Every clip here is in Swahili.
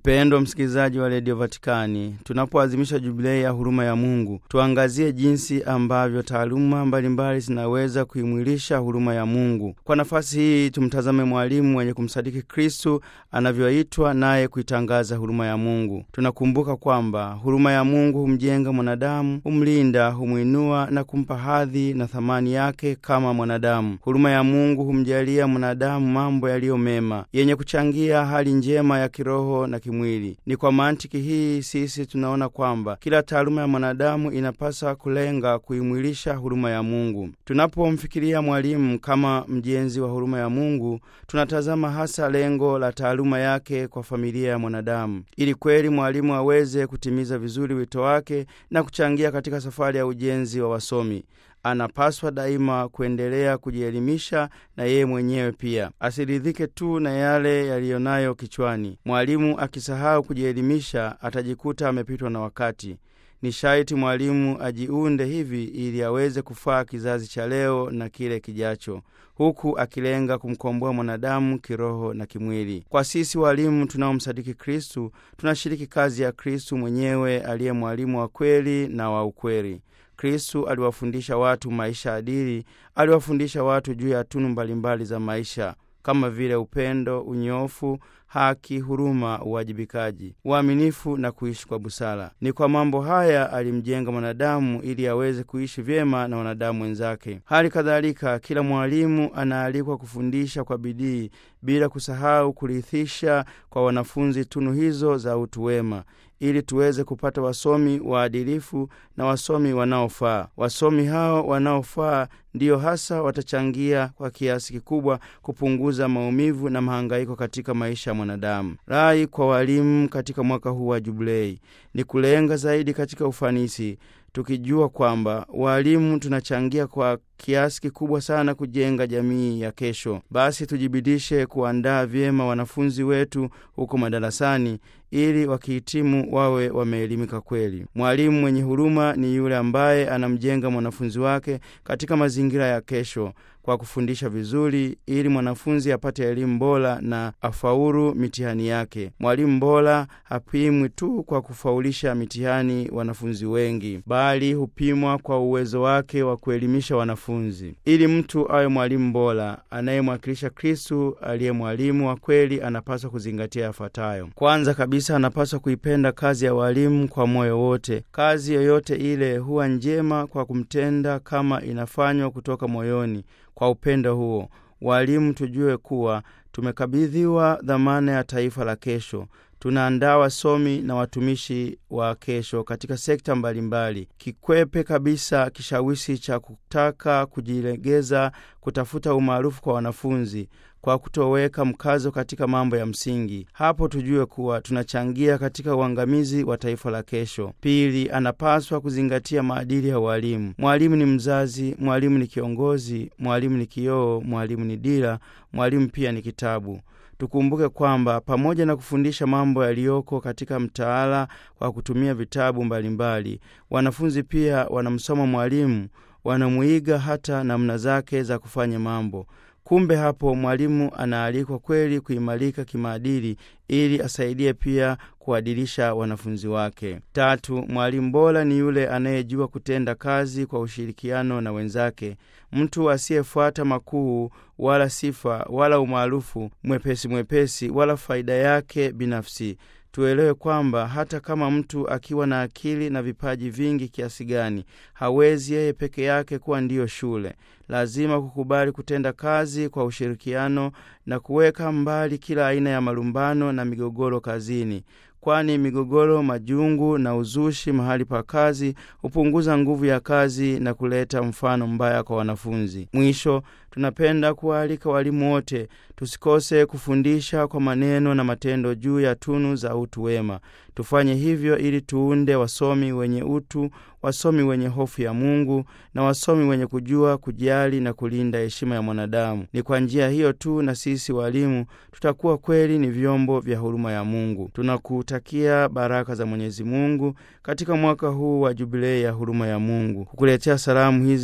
Mpendwa msikilizaji wa redio Vatikani, tunapoadhimisha jubilei ya huruma ya Mungu, tuangazie jinsi ambavyo taaluma mbalimbali zinaweza kuimwilisha huruma ya Mungu. Kwa nafasi hii, tumtazame mwalimu mwenye kumsadiki Kristu anavyoitwa naye kuitangaza huruma ya Mungu. Tunakumbuka kwamba huruma ya Mungu humjenga mwanadamu, humlinda, humwinua na kumpa hadhi na thamani yake kama mwanadamu. Huruma ya Mungu humjalia mwanadamu mambo yaliyo mema yenye kuchangia hali njema ya kiroho na kimwili. Ni kwa mantiki hii sisi tunaona kwamba kila taaluma ya mwanadamu inapasa kulenga kuimwilisha huruma ya Mungu. Tunapomfikiria mwalimu kama mjenzi wa huruma ya Mungu, tunatazama hasa lengo la taaluma yake kwa familia ya mwanadamu. Ili kweli mwalimu aweze kutimiza vizuri wito wake na kuchangia katika safari ya ujenzi wa wasomi anapaswa daima kuendelea kujielimisha na yeye mwenyewe pia, asiridhike tu na yale yaliyonayo kichwani. Mwalimu akisahau kujielimisha, atajikuta amepitwa na wakati. Ni shaiti mwalimu ajiunde hivi ili aweze kufaa kizazi cha leo na kile kijacho, huku akilenga kumkomboa mwanadamu kiroho na kimwili. Kwa sisi walimu tunaomsadiki Kristu, tunashiriki kazi ya Kristu mwenyewe aliye mwalimu wa kweli na wa ukweli. Kristu aliwafundisha watu maisha adili, aliwafundisha watu juu ya tunu mbalimbali za maisha kama vile upendo, unyofu, haki, huruma, uwajibikaji, uaminifu na kuishi kwa busara. Ni kwa mambo haya alimjenga mwanadamu ili aweze kuishi vyema na wanadamu wenzake. Hali kadhalika, kila mwalimu anaalikwa kufundisha kwa bidii bila kusahau kurithisha kwa wanafunzi tunu hizo za utu wema ili tuweze kupata wasomi waadilifu na wasomi wanaofaa. Wasomi hao wanaofaa ndiyo hasa watachangia kwa kiasi kikubwa kupunguza maumivu na mahangaiko katika maisha ya mwanadamu. Rai kwa walimu katika mwaka huu wa Jubilei ni kulenga zaidi katika ufanisi, tukijua kwamba walimu tunachangia kwa kiasi kikubwa sana kujenga jamii ya kesho. Basi tujibidishe kuandaa vyema wanafunzi wetu huko madarasani ili wakihitimu wawe wameelimika kweli. Mwalimu mwenye huruma ni yule ambaye anamjenga mwanafunzi wake katika mazingira ya kesho kwa kufundisha vizuri ili mwanafunzi apate elimu bora na afaulu mitihani yake. Mwalimu bora hapimwi tu kwa kufaulisha mitihani wanafunzi wengi, bali hupimwa kwa uwezo wake wa kuelimisha wanafunzi. Ili mtu awe mwalimu bora anayemwakilisha Kristu aliye mwalimu wa kweli, anapaswa kuzingatia yafuatayo. Kwanza kabisa, anapaswa kuipenda kazi ya walimu kwa moyo wote. Kazi yoyote ile huwa njema kwa kumtenda kama inafanywa kutoka moyoni. Kwa upendo huo, walimu tujue kuwa tumekabidhiwa dhamana ya taifa la kesho. Tunaandaa wasomi na watumishi wa kesho katika sekta mbalimbali. Kikwepe kabisa kishawishi cha kutaka kujilegeza, kutafuta umaarufu kwa wanafunzi kwa kutoweka mkazo katika mambo ya msingi. Hapo tujue kuwa tunachangia katika uangamizi wa taifa la kesho. Pili, anapaswa kuzingatia maadili ya walimu. Mwalimu ni mzazi, mwalimu ni kiongozi, mwalimu ni kioo, mwalimu ni dira, mwalimu pia ni kitabu. Tukumbuke kwamba pamoja na kufundisha mambo yaliyoko katika mtaala kwa kutumia vitabu mbalimbali, wanafunzi pia wanamsoma mwalimu, wanamwiga hata namna zake za kufanya mambo. Kumbe hapo mwalimu anaalikwa kweli kuimarika kimaadili ili asaidie pia kuadilisha wanafunzi wake. Tatu, mwalimu bora ni yule anayejua kutenda kazi kwa ushirikiano na wenzake, mtu asiyefuata makuu wala sifa wala umaarufu mwepesi mwepesi wala faida yake binafsi. Tuelewe kwamba hata kama mtu akiwa na akili na vipaji vingi kiasi gani, hawezi yeye peke yake kuwa ndiyo shule. Lazima kukubali kutenda kazi kwa ushirikiano na kuweka mbali kila aina ya malumbano na migogoro kazini, kwani migogoro, majungu na uzushi mahali pa kazi hupunguza nguvu ya kazi na kuleta mfano mbaya kwa wanafunzi. Mwisho, tunapenda kuwaalika walimu wote tusikose kufundisha kwa maneno na matendo juu ya tunu za utu wema. Tufanye hivyo ili tuunde wasomi wenye utu, wasomi wenye hofu ya Mungu na wasomi wenye kujua kujali na kulinda heshima ya mwanadamu. Ni kwa njia hiyo tu na sisi walimu tutakuwa kweli ni vyombo vya huruma ya Mungu. Tunakutakia baraka za Mwenyezi Mungu katika mwaka huu wa jubilei ya huruma ya Mungu. Kukuletea salamu hizi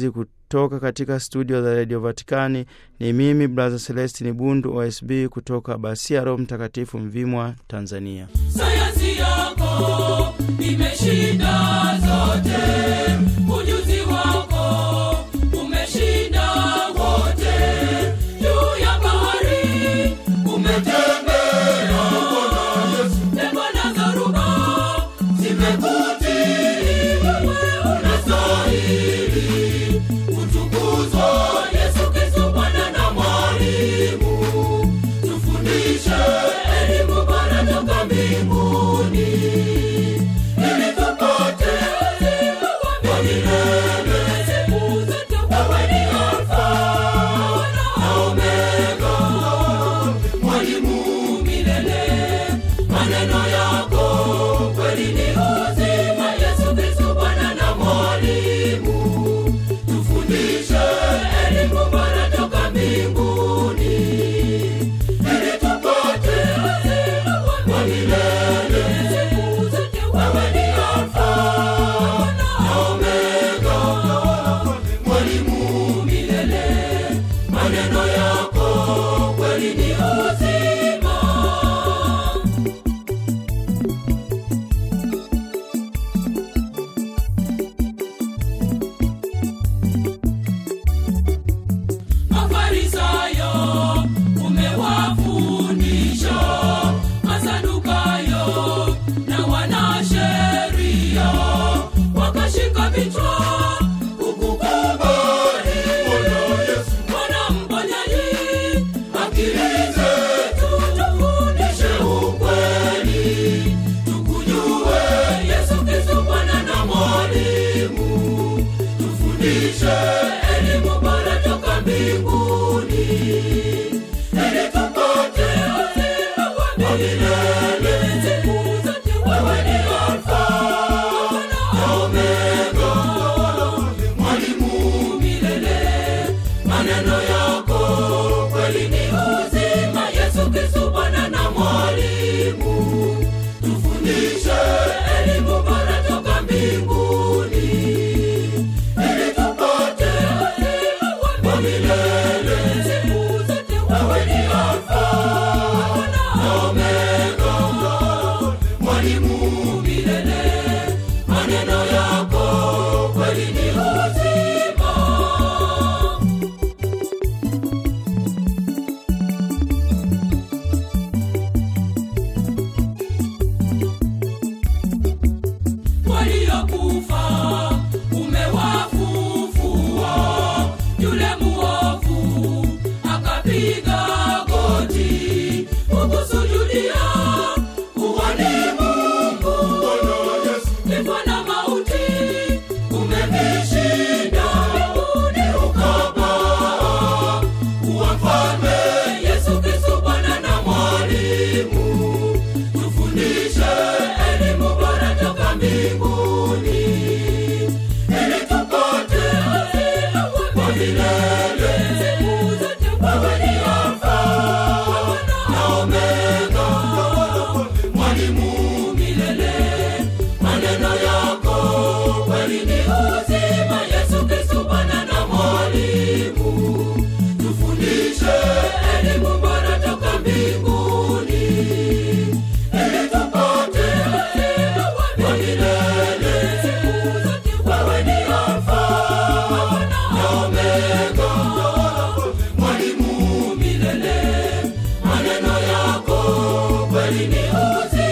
toka katika studio za redio Vatikani ni mimi Brother Celestin Bundu OSB kutoka Basia, Roho Mtakatifu, Mvimwa, Tanzania. sayansi yako imeshinda zote, ujuzi wako umeshinda wote. Juu ya bahari umetembea, pepo na dhoruba zimekutii. Wewe unastahili kutukuzwa, Yesu Kristo, Bwana na Mwalimu. Tufundishe elimu bora toka mbinguni, ili tupate uzima wa milele. Siku zote wewe ni Alfa na Omega, Mwalimu milele. Maneno yako kweli ni uzima, Yesu Kristo, Bwana na Mwalimu. Tufundishe elimu bora toka mbinguni ili tupate uzima wa milele. Siku zote wewe ni Alfa na Omega, Mwalimu milele. Maneno yako kweli ni uzima. Mafarisayo umewafundisha, Masadukayo na wanasheria wakashika vichwa kukukubali. Bwana mponyaji, akili zetu tufundishe ukweli, tukujue Yesu Kristo Bwana na Mwalimu tufundishe elimu bora toka mbinguni ili tupate uzima wa milele. Siku zote wewe ni Alfa na Omega, Mwalimu milele. Maneno yako kweli ni uzima, Yesu Kristo Bwana na Mwalimu. Tufundishe elimu bora toka mbinguni ili tupate uzima wa milele. Siku zote wewe ni Alfa na Omega, Mwalimu milele. Maneno yako kweli ni uzima. waliokufa umewafufua. Yule muovu akapiga goti kukusujudia, uwani Mungu. Kifo na mauti umevishinda, mbinguni ukapaa kuwa mfalme. Yesu Kristo Bwana na Mwalimu, tufundishe elimu bora toka mbinguni ili tupate uzima wa milele. Siku zote wewe ni Alfa na Omega, Mwalimu milele. Maneno yako kweli ni uzima, Yesu Kristo Bwana na Mwalimu. Tufundishe elimu bora toka mbinguni ili tupate uzima wa milele. Siku zote wewe ni Alfa na Omega, Mwalimu milele. Maneno yako kweli ni uzima.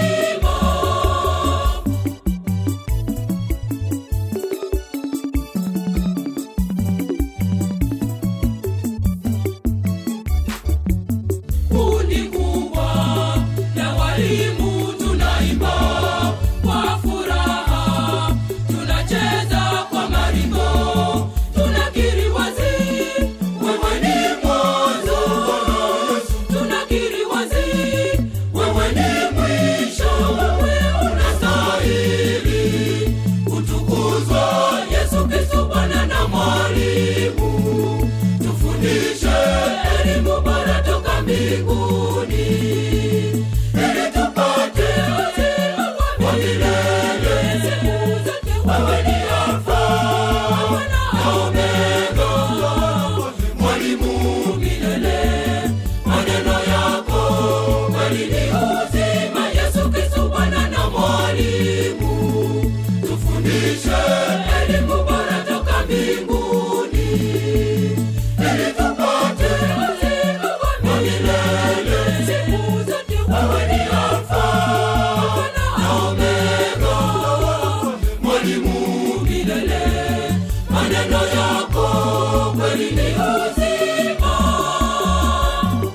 Kundi kubwa la walimu tunaimba kwa furaha, tunacheza kwa maringo, tunakiri wazi wewe ni mwanzo, tunakiri wazi wewe ni mwisho, wewe unastahili kutukuzwa, Yesu Kristo Bwana na Mwalimu tufundishe elimu bora toka mbinguni ili tupate uzima wa milele. Siku zote wewe ni Alfa na Omega, wako kweli